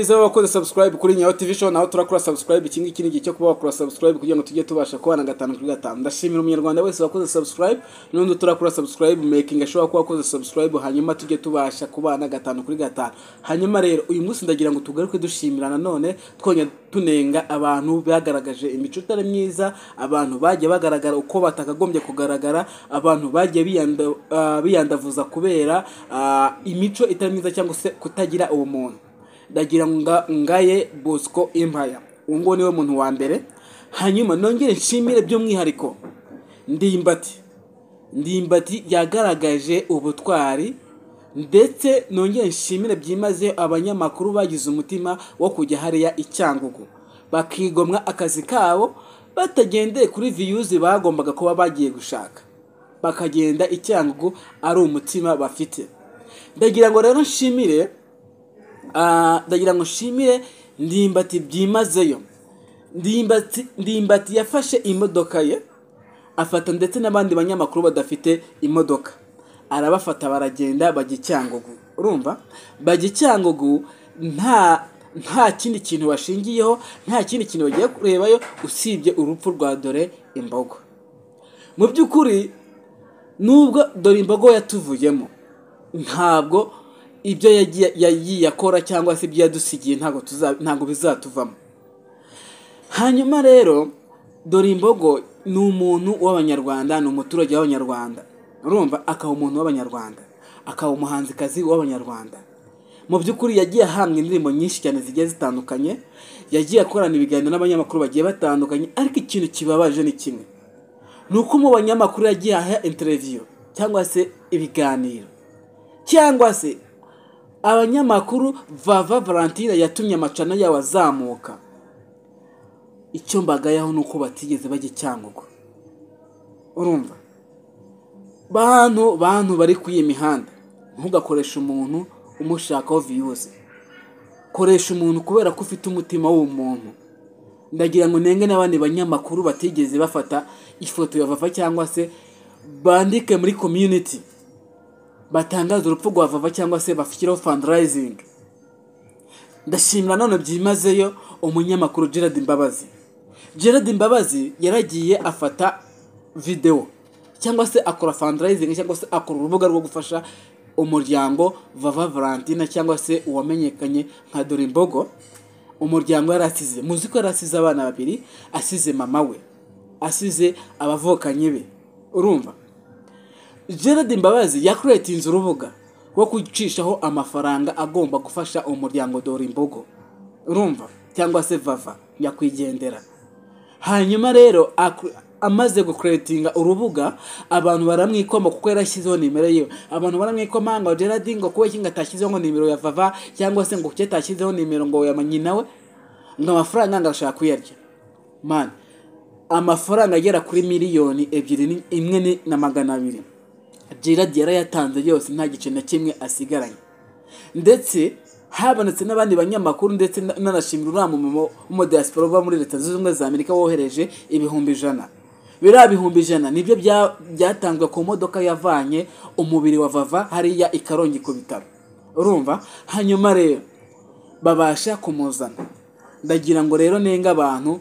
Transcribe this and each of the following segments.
Izo wakoze subscribe kuri Nyayo TV show naho turakora subscribe iki ngiki ni igihe cyo kuba wakora subscribe kugira ngo tujye tubasha kubana gatanu kuri gatanu ndashimira umunyarwanda wese wakoze subscribe n'undi turakora subscribe making ashobora kuba wakoze subscribe hanyuma tujye tubasha kubana gatanu kuri gatanu hanyuma rero uyu munsi ndagira ngo tugaruke dushimira nanone twongera tunenga abantu bagaragaje imico itari myiza abantu bagiye bagaragara uko batakagombye kugaragara abantu bagiye biyanda, ah, biyandavuza kubera ah, imico itari myiza cyangwa se kutagira ubumuntu ndagira nga ngaye bosco impaya uwo nguwo niwe muntu wa mbere hanyuma nongere nshimire by'umwihariko ndimbati ndimbati yagaragaje ubutwari ndetse nongere nshimire byimazeyo abanyamakuru bagize umutima wo kujya hariya i cyangugu bakigomwa akazi kabo batagendeye kuri viyuzi bagombaga kuba bagiye gushaka bakagenda i cyangugu ari umutima bafite ndagira ngo rero nshimire Ah, ndagira ngo nshimire ndimbati byimazeyo ndimbati ndimbati yafashe imodoka ye afata ndetse n'abandi banyamakuru badafite imodoka arabafata baragenda bajya i cyangugu urumva bajya i cyangugu nta nta kindi kintu bashingiyeho nta kindi kintu bagiye kurebayo usibye urupfu rwa dore imbogo mu by'ukuri nubwo dore imbogo yatuvuyemo ntabwo ibyo yagiye- yagiye akora cyangwa se ibyo yadusigiye ntabwo tuza- ntabwo bizatuvamo hanyuma rero dore imbogo ni umuntu w'abanyarwanda ni umuturage w'abanyarwanda urumva akaba umuntu w'abanyarwanda akaba umuhanzikazi w'abanyarwanda mu by'ukuri yagiye ahabwa indirimbo nyinshi cyane zigiye zitandukanye yagiye akorana ibiganiro n'abanyamakuru bagiye batandukanye ariko ikintu kibabaje ni kimwe ni uko mu banyamakuru yagiye aha interiviyo cyangwa se ibiganiro cyangwa se abanyamakuru vava valentine yatumye amacana yawe azamuka icyo mbagayaho ni uko batigeze bajya i cyangugu urumva bantu bantu bari kuri iyi mihanda ntugakoreshe umuntu umushakaho viyuzi koresha umuntu kubera ko ufite umutima w'umuntu ndagira ngo nenge n'abandi banyamakuru batigeze bafata ifoto ya vava cyangwa se bandike muri community batangaza urupfu rwa vava cyangwa se bashyireho fundraising ndashimira none byimazeyo umunyamakuru gerard mbabazi gerard mbabazi yaragiye afata videwo cyangwa se akora fundraising cyangwa se akora urubuga rwo gufasha umuryango vava valentina cyangwa se uwamenyekanye nka dore imbogo umuryango yari asize muzi ko yari asize abana babiri asize mama we asize abavukanye be urumva gerard mbabazi yakuretinze urubuga rwo gucishaho amafaranga agomba gufasha umuryango dore imbogo urumva cyangwa se vava nyakwigendera hanyuma rero aku- amaze gukuretinga urubuga abantu baramwikoma kuko yarashyizeho nimero yiwe abantu baramwikoma ngo gerard ngo kuba ngo atashyizeho ngo nimero ya vava cyangwa se ngo kuki atashyizeho nimero ngo yamenye nawe ngo amafaranga ngo arashaka kuyarya mani amafaranga agera kuri miliyoni ebyiri ni- imwe ni- na magana abiri Gerard yarayatanze yose nta gice na kimwe asigaranye ndetse habonetse n'abandi banyamakuru ndetse na- nanashimira uriya mumama w'umudiyasipora uba muri leta zunze ubumwe za amerika wohereje ibihumbi ijana biriya bihumbi ijana nibyo bya- byatanzwe ku modoka yavanye umubiri wa vava hariya i karongi ku bitaro urumva hanyuma rero babasha kumuzana ndagira ngo rero nenga abantu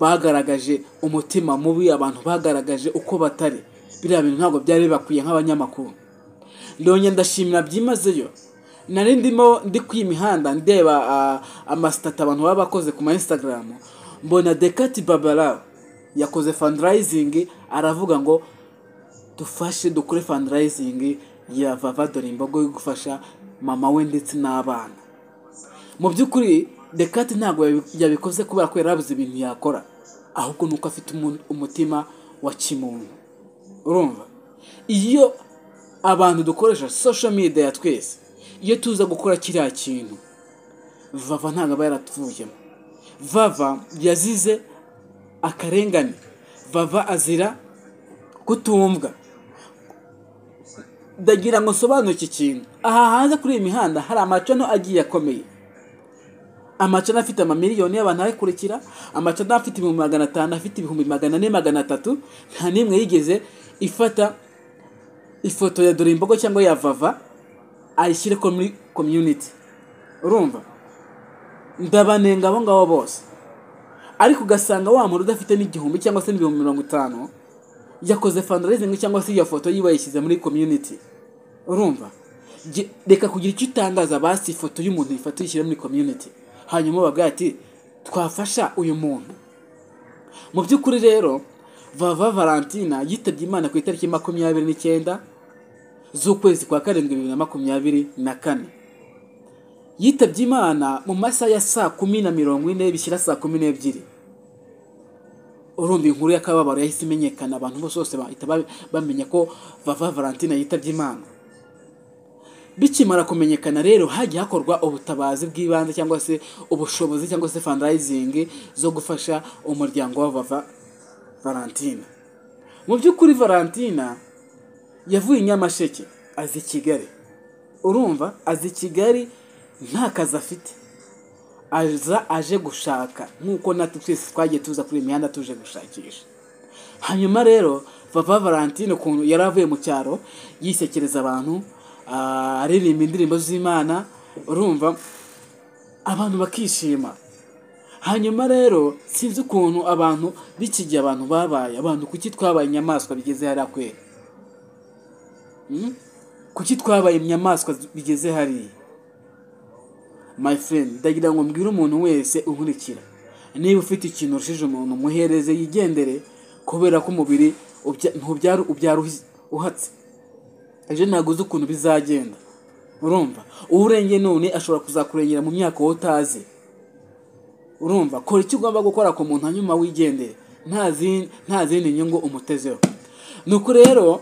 bagaragaje umutima mubi abantu bagaragaje uko batari biriya bintu ntabwo byari bibakwiye nk'abanyamakuru ndongera ndashimira byimazeyo nari ndimo ndi ku imihanda ndeba ah, amasitati abantu baba bakoze ku ma instagram mbona dekati babara yakoze fundraising aravuga ngo dufashe dukore fundraising ya vava dore imbogo yo gufasha mama we ndetse n'abana mu by'ukuri dekati ntabwo yabi- yabikoze kubera ko yarabuze ibintu yakora ahubwo ni uko afite umu- umutima wa kimuntu urumva iyo abantu dukoresha social media ya twese iyo tuza gukora kiriya kintu vava ntabwo aba yaratuvuyemo vava yazize akarengane vava azira kutumvwa ndagira ngo nsobanure iki kintu aha hanze kuri iyi mihanda hari amacano agiye akomeye amacana afite amamiliyoni y'abantu abakurikira amacana afite ibihumbi magana atanu afite ibihumbi magana ane magana atatu nta n'imwe yigeze ifata ifoto ya dore imbogo cyangwa ya vava ayishyire ko muri community urumva ndabanenga abo ngabo bose ariko ugasanga wa muntu udafite n'igihumbi cyangwa se n'ibihumbi mirongo itanu yakoze fundraising cyangwa se iyo foto yiwe yayishyize muri community urumva Ge- reka kugira icyo utangaza basi ifoto y'umuntu ifata uyishyire muri community hanyuma babwira ati twafasha uyu muntu mu by'ukuri rero vava valentina yitabye imana ku itariki makumyabiri n'icyenda z'ukwezi kwa karindwi bibiri na makumyabiri na kane yitabye imana mu masaha ya saa kumi na mirongo ine bishyira saa kumi n'ebyiri urumva inkuru y'akababaro yahise imenyekana abantu bose bose bahita ba- bamenya ko vava valentina yitabye imana bikimara kumenyekana rero hajya hakorwa ubutabazi bw'ibanze cyangwa se ubushobozi cyangwa se fundraising zo gufasha umuryango wa vava valentina mu by'ukuri valentina yavuye i nyamasheke aza i kigali urumva aza i kigali nta kazi afite aza aje gushaka nk'uko natwe twese twagiye tuza kuri iyi mihanda tuje gushakisha hanyuma rero papa valentine ukuntu yari avuye mu cyaro yisekereza abantu ah, aririmba indirimbo z'imana urumva abantu bakishima hanyuma rero sinzi ukuntu abantu b'iki gihe abantu babaye abantu kuki twabaye inyamaswa bigeze hariya kwera Hmm? kuki twabaye inyamaswa bigeze hariya my friend ndagira ngo mbwire umuntu wese unkurikira niba ufite ikintu urushije umuntu muhereze yigendere kubera ko umubiri ubya- ntubyara ubyara uhi- uhatse ejo ntabwo uzi ukuntu bizagenda urumva uwo urengeye none ashobora kuzakurengera mu myaka wowe utazi urumva kora icyo ugomba gukora ku muntu hanyuma wigendere nta zin- nta zindi nyungu umutezeho nuko rero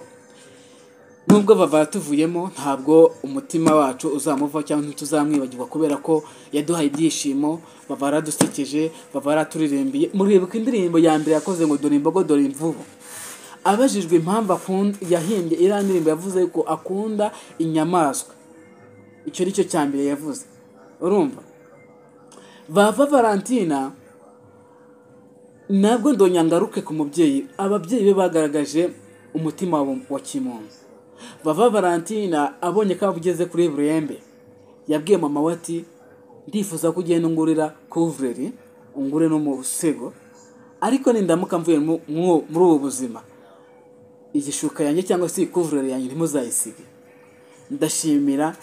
nubwo bava tuvuyemo ntabwo umutima wacu uzamuva cyangwa ntituzamwibagirwa kubera ko yaduhaye ibyishimo bava yaradusekeje bava yaraturirimbiye muribuka indirimbo ya mbere yakoze ngo dore imbogo dore imvubu abajijwe impamvu akunda yahimbye iriya ndirimbo yavuze ko akunda inyamaswa icyo ni cyo cya mbere yavuze urumva bava valentina nabwo ndonyangaruke ku mubyeyi ababyeyi be bagaragaje umutima wa- wa kimuntu bava valentina abonye ko ugeze kuri burembe yabwiye mama we ati ndifuza ko ugenda ungurira kuvureri ungure n'umusego ariko nindamuka mvuye mu- mu- muri ubu buzima igishuka yanjye cyangwa se ikuvureri yanjye ntimuzayisige ndashimira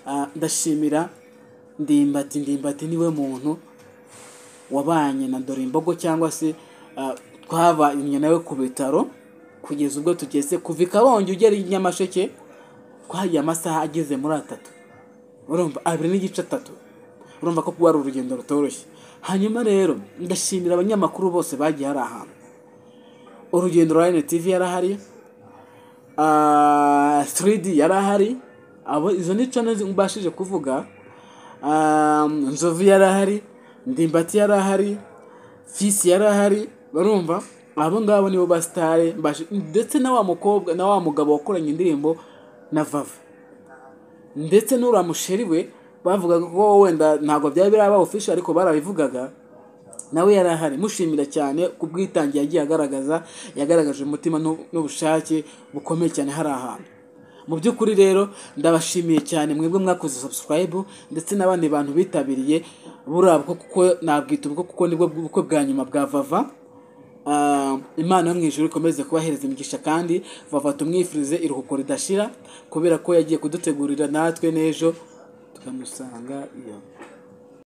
ah, ndashimira ndimbati ndimbati niwe muntu wabanye na dore imbogo cyangwa se ah, twabanye nawe ku bitaro kugeza ubwo tugeze kuva i karongi ugera i nyamasheke twahagiye amasaha ageze muri atatu urumva abiri n'igice atatu urumva ko kuba ari urugendo rutoroshye hanyuma rero ndashimira abanyamakuru bose bagiye hari ahantu urugendo rwa NTV yari ahari Ah, 3D yari ahari abo izo ni channels mbashije kuvuga Ah, nzovu yari ahari ndimbati yari ahari fisi yari ahari barumva abo ngabo nibo basitare ndetse na wa mukobwa na wa mugabo wakoranye indirimbo na vava ndetse n'uriya musheri we bavugaga ko wenda ntabwo byari biraba official ariko barabivugaga nawe yari ahari mushimira cyane ku bwitange yagiye agaragaza yagaragaje umutima n'u- n'ubushake bukomeye cyane hari ahantu mu by'ukuri rero ndabashimiye cyane mwebwe mwakoze subscribe ndetse n'abandi bantu bitabiriye buriya bwo kuko nabwita ubwo kuko nibwo bukwe bwa nyuma bwa vava Ah, imana yo mu ijuru ikomeze kubahereza imigisha kandi vava tumwifurize iruhuko ridashira kubera ko yagiye kudutegurira natwe n'ejo tukamusanga iyo